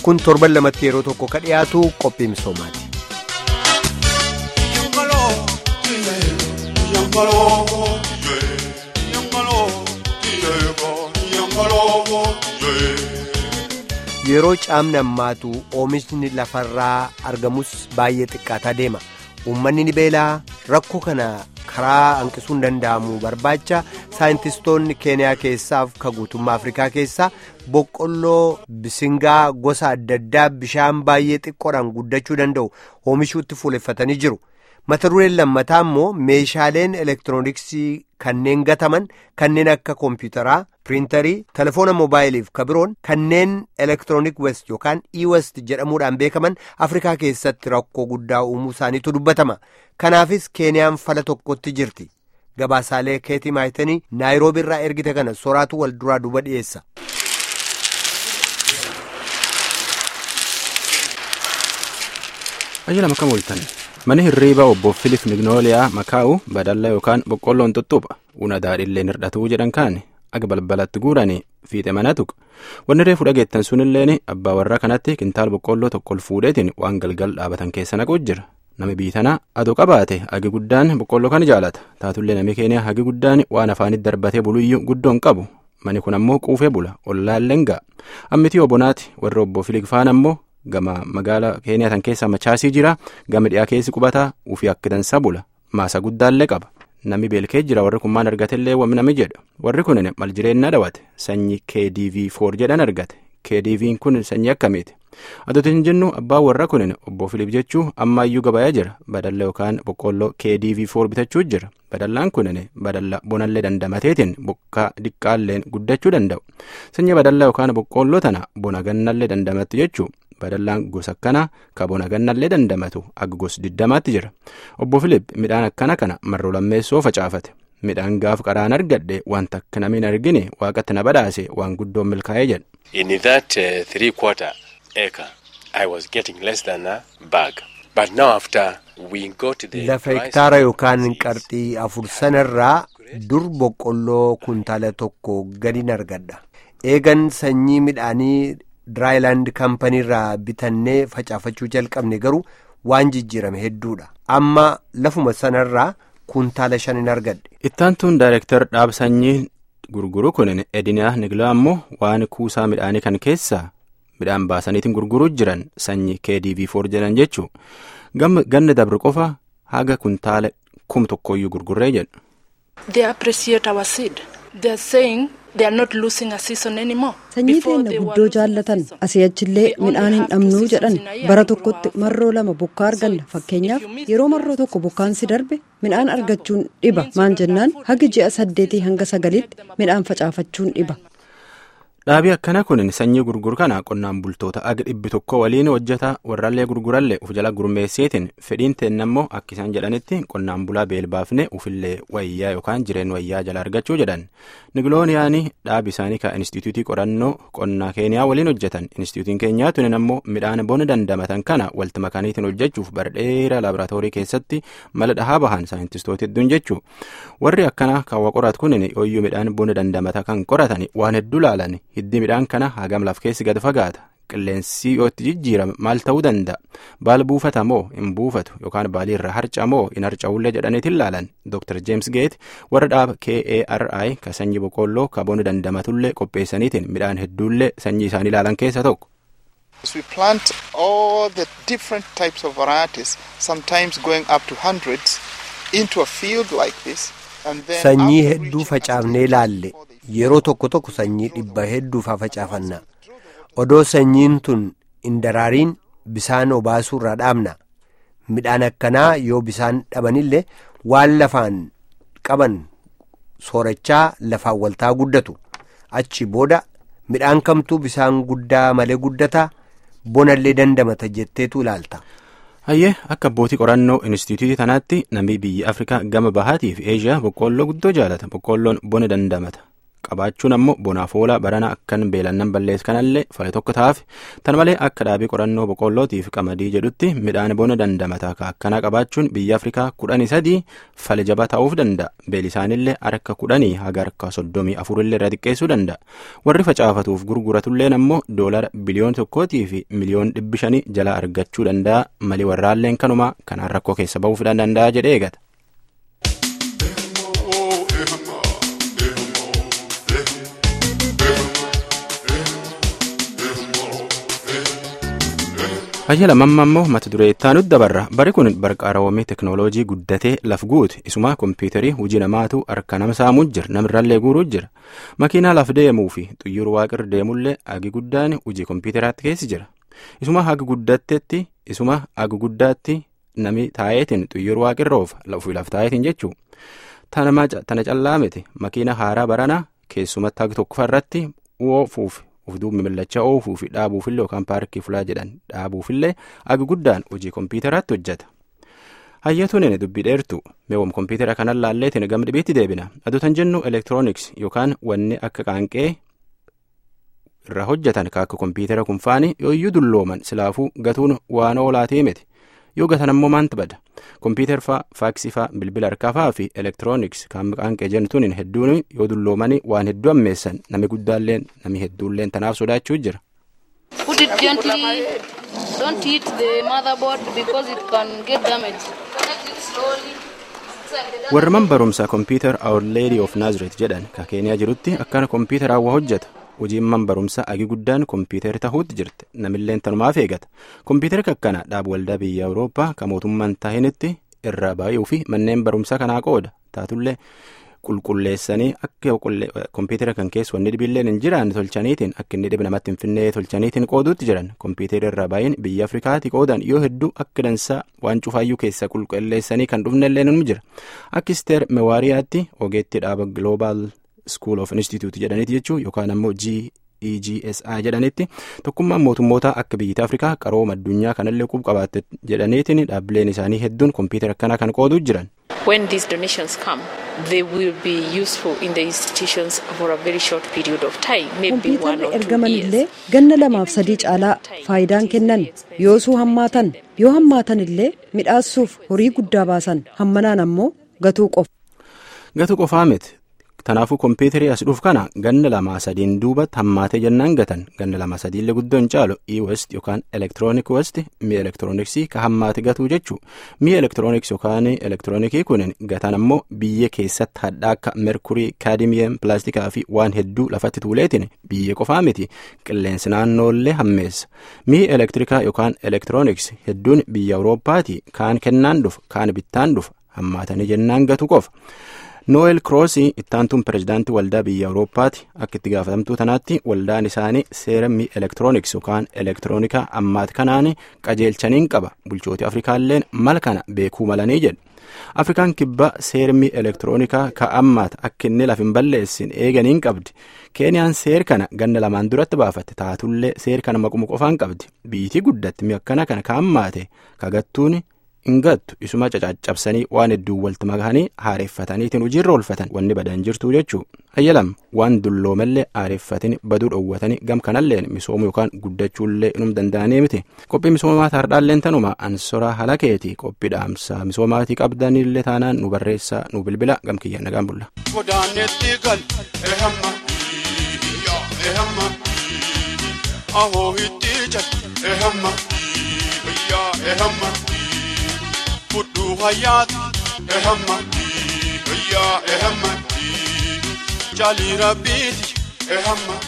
kun torban lamatti yeroo tokko ka dhiyaatu qophii misoomaati. yeroo caamni ammaatu oomishni lafarraa argamus baay'ee xiqqaataa deema uummanni ni beelaa rakkoo kana karaa hanqisuun danda'amu barbaacha saayintistoonni keeniyaa keessaaf ka guutummaa afrikaa keessaa boqqolloo bisingaa gosa adda addaa bishaan baay'ee xiqqoodhaan guddachuu danda'u oomishuutti fuuleffatanii jiru. mata dureen lammataa immoo meeshaaleen elektirooniksii kanneen gataman kanneen akka koompiyuutaraa piriintarii telefoona moobaayiliif ka biroon kanneen elektiroonik west yookaan e-west jedhamuudhaan beekaman afrikaa keessatti rakkoo guddaa uumuu isaaniitu dubbatama kanaafis keeniyaan fala tokkotti jirti gabaasaalee keetii maayitanii naayiroobii irraa ergite kana soraatu wal duraa duuba dhiyeessa. Ajjala makam ooltan mani hirriiba obbo Filip Mignooliyaa Makaa'u badalla yookaan boqqolloon tuttuupha una daadhiilleen hir'atuu jedhan kaan aga balbalatti guuranii fiixe mana tuqa wanni reefu dhageettan sunilleen abbaa warraa kanatti kintaal boqqolloo tokko ol fuudheetiin waan galgal dhaabatan keessa naquu jira nami biitanaa adoo qabaate hagi guddaan boqqolloo kan jaalata taatullee nami keenya hagi guddaan waan afaanitti darbatee buluyyuu guddoon qabu mani kun ammoo quufee bula ollaalleen ga'a ammitii obonaati warri obbo Filip faan ammoo gama magaala keeniyaa tan keessa machaasii jira gama dhiyaa keessi qubataa ufii akka dansaa bula maasa guddaallee qaba namni beelkee jira warri kun maan argatellee nami jedha warri kun mal jireenya dhawate sanyii kdv 4 jedhan argate kdv kun sanyii akkamiiti adooti hin jennu abbaan warra kun obbo filip jechuu ammaayyuu gabayaa jira badalla yookaan boqqolloo kdv 4 bitachuu jira badallaan kun badalla bonallee dandamateetiin bokkaa diqqaalleen guddachuu danda'u sanyii badalla yookaan boqqolloo tana bona gannallee dandamatti jechuu badallaan gosa akkanaa ka bona gannallee dandamatu akka gos diddamaatti jira obbo Filip midhaan akkana kana marroo lammeessoo facaafate midhaan gaaf qaraan argadhe wanta akka namiin argine waaqatti na badhaase waan guddoon milkaa'ee jedha. In that uh, three quarter acre I was getting less than a bag but now after we got the lafa hektaara yookaan qarxii afur sanarraa dur boqqolloo kuntaala tokko gadiin argadha eegan sanyii midhaanii Diraayilaand kaampaniirraa bitannee facaafachuu jalqabne garuu waan jijjiirame hedduudha. Amma lafuma sanarraa kuntaala shanin argadhe. Ittaantuun daayireektar dhaab sanyii gurguru kun Edinaa Nigilaa ammoo waan kuusaa midhaanii kan keessaa midhaan baasaniitiin gurguruu jiran sanyii KDV 4 jedhan jechuu ganna dabre qofa haga kuntaala kum tokkoyyuu gurgurree jedhu. They appreciate our seed. They are saying they are not losing a season anymore. Sanyii teenya guddoo jaallatan asii achillee midhaan hin dhabnuu jedhan bara tokkotti marroo lama bokkaa arganna fakkeenyaaf yeroo marroo tokko bokkaan si darbe midhaan argachuun dhiba maal jennaan hagi ji'a saddeetii hanga sagaliitti midhaan facaafachuun dhiba. dhaabii akkana kun sanyii gurguru kana qonnaan bultoota aga dhibbi tokko waliin hojjeta warrallee gurgurallee uf jala gurmeesseetiin fedhiin teennammoo akka isaan jedhanitti qonnaan bulaa beelbaafne ufillee wayyaa yookaan jireen wayyaa jala argachuu jedhan nigilooniyaanii dhaabi isaanii ka instituutii qorannoo qonnaa keeniyaa waliin hojjetan instituutiin keenyaa tunin ammoo midhaan bona dandamatan kana walti makaniitiin hojjechuuf bardheera laaboraatoorii keessatti mala dhahaa bahan saayintistoota hedduun jechuu warri akkana kaawwa qorat kunin ooyyuu midhaan bona dandamata kan qoratan waan hedduu laalan hiddi midhaan kana hagam laf keessi gad fagaata qilleensi yoo itti jijjiirame maal ta'uu danda'a baal buufata moo hin buufatu yookaan baalii irra harca moo hin harca'ullee jedhaniitiin laalan dr james gate warra dhaaba kari ka sanyii boqqolloo ka bona dandamatullee qopheessaniitiin midhaan hedduullee sanyii isaanii ilaalan keessa tokko. We plant all the different types of varieties, sometimes going up to hundreds, into a field like this. Sanyii hedduu facaafnee laalle yeroo tokko tokko sanyii dhibba hedduu faa facaafanna odoo sanyiin tun hin daraariin bisaan obaasuu irraa dhaabna midhaan akkanaa yoo bisaan dhabanillee waan lafaan qaban soorachaa lafaan waltaa guddatu achi booda midhaan kamtuu bisaan guddaa malee guddataa bonallee dandamata jetteetu ilaalta. hayyee akka abbootii qorannoo instituutii tanaatti namni biyya afrikaa gama bahaatii fi eeshiyaa boqqoolloo guddoo jaalata boqqoolloon bona dandamata qabaachuun ammoo bonaaf oola barana akkan beelannan balleessu kanallee fale tokko taaf tan malee akka dhaabii qorannoo boqqollootiif qamadii jedhutti midhaan bona dandamataa ka akkanaa qabaachuun biyya afrikaa kudhanii sadii fale jabaa ta'uuf danda'a beelisaanillee harka kudhanii haga harka soddomii afurillee irra xiqqeessuu danda'a warri facaafatuuf gurguratulleen ammoo doolara biliyoon tokkootii fi miliyoon dhibbi shanii jala argachuu danda'a malii warraalleen kanuma kanaan rakkoo keessa ba'uuf danda'a jedhee eegata. Hayya lamamma immoo mata duree ittaanutti dabarra bari kun barqaarawwamee teknooloojii guddatee laf guute isuma kompiitarii hojii namaatu harka nama saamuu jira namirrallee guuruu jira makiinaa laf deemuu fi xiyyaara waaqir deemullee agi guddaan hojii kompiitaraatti keessi jira isuma haga guddattetti isuma haga guddaatti nami taa'eetiin xiyyaara waaqirra oofa ofii laf taa'eetiin jechuu tana callaa miti makiina haaraa barana keessumatti haga tokkoffarratti oofuuf uf duubni millachaa oofuu fi dhaabuufillee yookaan paarkii fulaa jedhan dhaabuufillee agi guddaan hojii kompiitaraatti hojjeta. Hayyatuun inni dubbii dheertu meewwam kompiitara kanan laalleetiin gam dhibiitti deebina aduutan jennu elektirooniks yookaan wanni akka qaanqee irraa hojjetan ka akka kompiitara kunfaani yooyyuu dullooman silaafuu gatuun waan oolaatii miti yoo gatan ammoo maantu bada kompiitar faa faaksii faa bilbila harkaa faa fi elektirooniks kan qaanqee jentuun hedduun yoo dulloomanii waan hedduu ammeessan nami guddaalleen nami hedduulleen tanaaf sodaachuu jira. Put it gently. Don't hit the motherboard because it can get damaged. Connect it slowly. warra man barumsaa kompiitar our lady of nazareth jedhan ka keeniyaa jirutti akkana kompiitaraa waa hojjeta hojiin man barumsaa agi guddaan kompiitara tahuutti jirti namilleen tanumaaf eegata kompiitara kakkana dhaab waldaa biyya awurooppaa ka mootummaan tahinitti irraa baay'uu fi manneen barumsaa kanaa qooda taatullee qulqulleessanii akka kompiitara kan keessa wanni dhibilleen hin jiraanne tolchaniitiin akka inni dhibi namatti hin finnee tolchaniitiin qooduutti jiran kompiitara irraa baay'een biyya afrikaati qoodan yoo hedduu akka dansaa waan cufaayyuu keessa qulqulleessanii kan dhufnellee nu jira akka isteer mewaariyaatti ogeetti dhaaba global school of institute jedhaniiti jechuu yookaan ammoo EGSI jedhanitti tokkummaan mootummoota akka biyyoota afrikaa qarooma addunyaa kanallee qub qabaatte jedhaniitiin dhaabbileen isaanii hedduun kompiitara akkanaa kan qooduu jiran. When these donations come, they will be useful in the institutions for a very short period of time, maybe one kompiitarri or two ergamanillee years. ganna lamaaf sadii caalaa faayidaan kennan yoosuu hammaatan yoo hammaatan illee midhaassuuf horii guddaa baasan hammanaan ammoo gatuu qofa. Gatu qofaa miti. Kanaafuu kompiitarii as dhuuf kana ganna lamaa sadiin duubatti hammaatee jennaan gatan ganna lama sadiillee guddoo hin caalu e-west yookaan elektiroonik west mi'a elektirooniksii ka hammaate gatuu jechuu mi'a elektirooniks yookaan elektiroonikii kunin gatan ammoo biyya keessatti hadhaa akka merkurii kaadimiyem pilaastikaa fi waan hedduu lafatti tuuleetiin biyya qofaa miti qilleensi naannoollee hammeessa mi'i elektirikaa yookaan elektirooniks hedduun biyya awurooppaati kaan kennaan dhufa kaan bittaan dhufa hammaatanii jennaan gatu qofa. noel kroosii ittaantuun pirezidaantii waldaa biyya awurooppaati akka itti gaafatamtuu tanaatti waldaan isaanii seera mi'a elektirooniks yookaan elektiroonikaa ammaat kanaan qajeelchaniin qaba bulchooti afrikaalleen mala kana beekuu malanii jedhu afrikaan kibbaa seera mi'a elektiroonikaa ka ammaat akka inni laf hin balleessin eeganiin qabdi keeniyaan seer kana ganna lamaan duratti baafatte taatullee seer kana maquma qofaan qabdi biitii guddatti mi'a akkana kana ka ammaate kagattuun hingattu isuma cacaccabsanii waan hedduu walitti makanii haareeffataniitiin hojiirra oolfatan wanni badan jirtu jechuu hayyalam waan dulloomallee haareeffatanii baduu dhoowwatanii gam kanalleen misoomuu yookaan guddachuullee inum danda'anii miti qophii misoomaa taardhaalleen tanuma ansoraa halakeeti qophii dhaamsa misoomaatii qabdanillee taanaan nu barreessaa nu bilbila gam kiyya nagaan bulla. godaanetti gal ehamma yaa ehamma ahoo hitti jal ehamma yaa ehamma fudhuu hayyaati ehamma yaa ehamma jaalii rabbiiti ehamma.